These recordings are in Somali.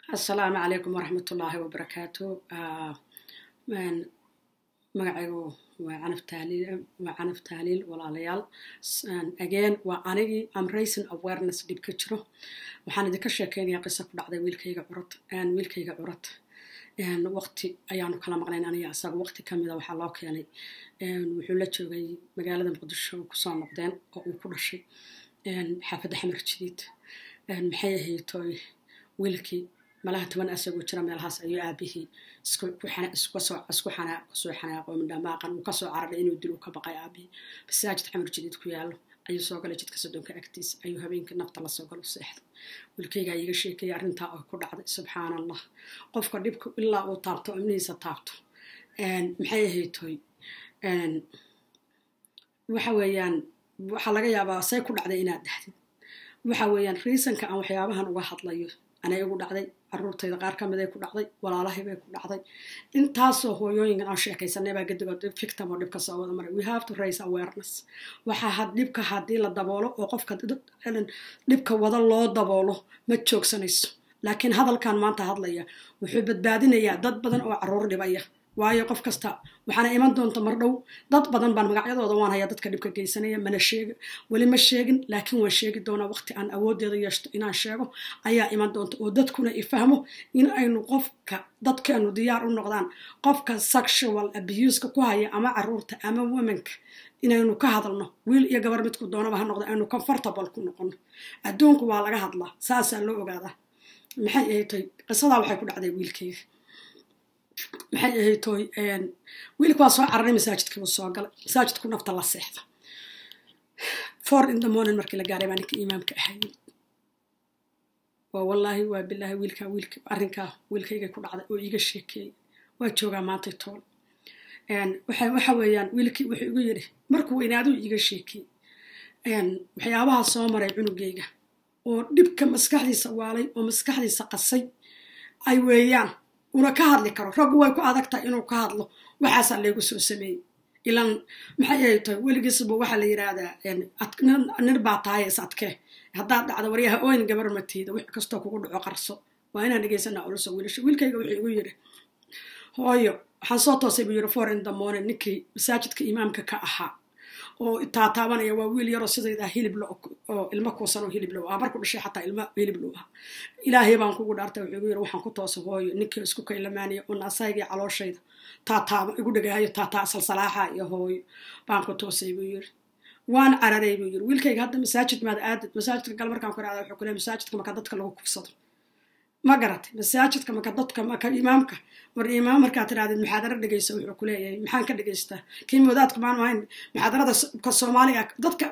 asalaamu calaykum waraxmat ullaahi wabarakaatu magacaygu waa canaf taaliil waa canaf taaliil walaalayaal again waa anigii am racing awareness dhib ka jiro waxaan idinka sheekeynayaa qisa ku dhacday wiilkayga curad wiilkayga curad waqti ayaanu kala maqnayn aniga asaga waqti kamida waxaa loo keenay wuxuu la joogay magaalada muqdisho kusoo noqdeen oo uu ku dhashay xaafadda xamar jadiid maxay ahaytoy wiilkii malaha toban asagoo jira meelahaas ayuu aabihii isku xanaaqo midhamaaqan uu kasoo cararay inuu dil u ka baqay aabihii masaajid xamar jadiid ku yaallo ayuu soo galay jidka soddonka agtiisa ayuu habeenkii nafta lasoo galo seexday wiilkaygaa iiga sheekaya arrintaa oo ku dhacday subxaan allah qofka dhibka ilaa uu taabto imnihiisa taabto maxay ahaytoy waxa weeyaan waxaa laga yaabaa say ku dhacday inaad dhahdid waxa weeyaan riisanka aan waxyaabahan uga hadlayo anay igu dhacday caruurtayda qaar ka miday ku dhacday walaalahay bay ku dhacday intaasoo hooyooyinkan aan sheekaysanay baa gadigood victim oo dhibka soo wada maray we have to raise awareness waxaa dhibka haddii la daboolo oo qofka dhibka wada loo daboolo ma joogsanayso laakiin hadalkan maanta hadlaya wuxuu badbaadinayaa dad badan oo caruur dhibaya waayo qof kasta waxaana iman doonta mar dhow dad badan baan magacyadooda waan hayaa dadka dhibka geysanaya mana sheegi weli ma sheegin laakiin waan sheegi doonaa waqti aan awoodeeda yeeshto inaan sheego ayaa iman doonta oo dadkuna ifahmo in aynu qofka dadkeenu diyaar u noqdaan qofka sexual abuseka ku haya ama caruurta ama womanka inaynu ka hadalno wiil iyo gabar midku doonaba ha noqdo aynu comfortable ku noqono adduunku waa laga hadlaa saasaa loo ogaadaa maxay ahaytay qisadaa waxay ku dhacday wiilkayga maxay ahaytoy wiilka waa soo cararay masaajidkii buu soo galay masaajidku nafta la seexda four in the morning markii la gaaray baa ninka imaamka ahayay waa wallaahi waa bilaahi wiilkaa wiilka arrinkaa wiilkaygay ku dhacday oo iiga sheekeeyay waa joogaa maantay tool waxa weeyaan wiilkii wuxuu igu yidhi markuu weynaaduu iiga sheekeeyey waxyaabaha soo maray cunugayga oo dhibka maskaxdiisa waalay oo maskaxdiisa qasay ay weeyaan una ka hadli karo raggu way ku adag tahay inuu ka hadlo waxaasaa laygu soo sameeyey ilan maxay ay tahay weligiisba waxaa la yidhaahdaa nir baa tahay is adkee haddaad dhacdo waryaha oyn gabar matiida wix kastoo kugu dhaco qarso waa inaan dhegeysanaa uluso wiilasha wiilkayga wuxuu igu yidhi hooyo waxaan soo toosay buu yidhi four in the morning ninkii masaajidka imaamka ka ahaa oo taataabanaya waa wiil yaroo sidayda hilib lo oo ilmo kuusan oo hilib low ah marku dhashay xataa ilmo hilib low ah ilaahay baan kugu dhaartay wuxuu igu yiri waxaan ku toosa hooyo ninkii isku kaylamaanaya oo naasaygii calooshayda taataaba igu dhagaayo taataa salsalaaxa iyo hooyo baan ku toosay buu yiri waan cararay buu yiri wiilkayga hadda masaajid maad aadid masaajidka gal markaan ku raada wuxuu ku leeyahay masaajidka marka dadka lagu kufsado ma garatay masaajidka marka dadka marka imaamka war imaam markaa tirahdid muxaadaro dhegeysa wuxuu ku leeyahay maxaan ka dhegeystaa kii moodaadka maan ahayn muxaadarada ka soomaaliga dadka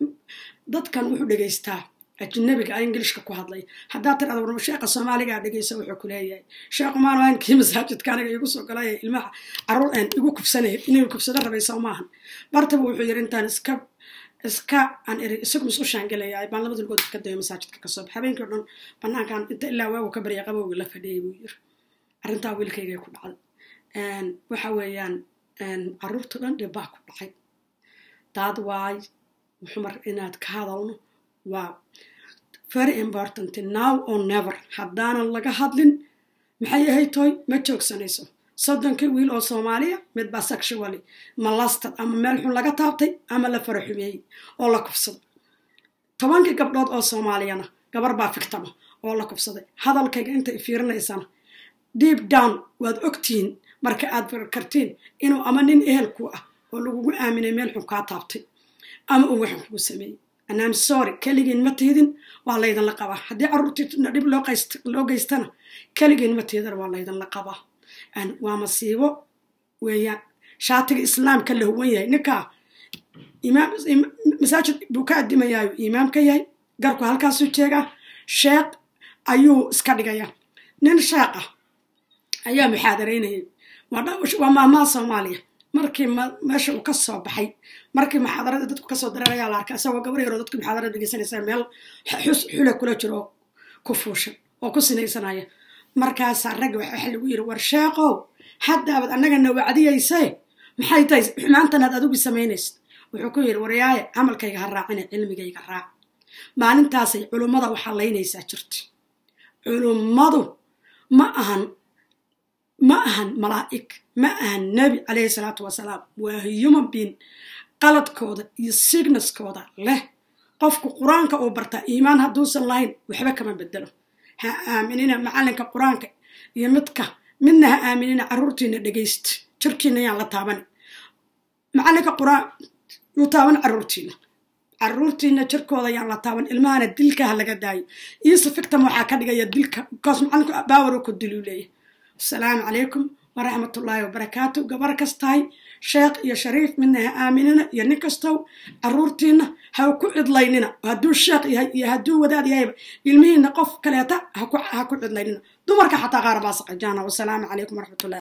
dadkan wuxuu dhegeystaa ajnabiga a ingilishka ku hadlay haddaa tirada war sheekha soomaaligaa dhegeysa wuxuu ku leeyahay sheekhu maan ahayn kii masaajidka aniga igu soo galaya ilmaha caruur igu kufsanaya inuu kufsado rabaysa maahan bartaba wuxuu yiri intaan iska iska aan eri isagu isku shaangelayaa baan labada lugood ka dayo masaajidka kasoo bax habeenkii o dhan banaankan inta ilaa waagu ka barya qabowga la fadhiyay buu yiri arrintaa wiilkaygay ku dhacday waxa weeyaan caruurta dhan dhib baa ku dhacay daad waay xumar inaad ka hadalno waa very important now or never haddaanan laga hadlin maxay ahayd toy ma joogsanayso soddonkii wiil oo soomaaliya mid baa sexually malastad ama meel xun laga taabtay ama la fara xumeeyey oo la kufsaday tobankii gabdhood oo soomaaliyana gabar baa fictama oo la kufsaday hadalkayga intay fiirinaysana deep down waad ogtihiin marka aad kartiin inuu ama nin ehelku ah oo lagugu aaminay meel xun kaa taabtay ama uu waxan kugu sameeyey anam sorry keligiin ma tiidin waa laydinla qabaa haddii carruurtiina dhib loo geystana keligiin ma tiidan waa laydinla qabaa waa masiibo weeyaan shaatiga islaamka la huwan yahay ninkaa masaajid buu ka adimayaayo imaam ka yahay garku halkaasuu jeegaa sheekh ayuu iska dhigayaa nin sheekh ah ayaa muxaadaraynayay waa maamaha soomaaliya markii meesha uu ka soo baxay markii muxaadarada dadku kasoo dareerayaa la arkay isagoo gabar yaroo dadku muxaadarada dhegeysanaysa meel xus xula kula jiro oo ku fuushan oo ku sinaysanaya markaasaa ragga waxa lagu yiri war sheeqow haddaabad annagana wacdiyaysee maxay tahay xumaantanaad adigu samaynaysid wuxuu ku yidhi waryaaye camalkayga ha raacine cilmigayga raac maalintaasay culummada waxaa laynaysaa jirta culummadu ma ahan ma ahan malaa'ig ma ahan nebi calayhi salaatu wasalaam waa human being qaladkooda iyo signaskooda leh qofku qur-aanka uu bartaa iimaan hadduusan lahayn waxba kama bedelo ha aaminina macallinka qur-aanka iyo midka midna ha aaminina carruurtiina dhegaysta jirkiina yaan la taaban macallinka qur-aan yuu taaban carruurtiina carruurtiina jirkooda yaan la taaban ilmahana dilka ha laga daayo iyo sifictam waxaa ka dhigaya dilka bikaas macallinku baawaro ku diluu leeyahy asalaamu calaykum waraxmatullaahi wabarakaatu gabar kastahay sheekh iyo shariif midna ha aaminina iyo nin kastow carruurtiina ha ku cidlaynina hadduu sheekh yahay iyo hadduu wadaad yahayba ilmihiina qof kaleeta ha ku cidlaynina dumarka xataa qaar baa saqajaana wasalaamu calaykum waraxmatullahi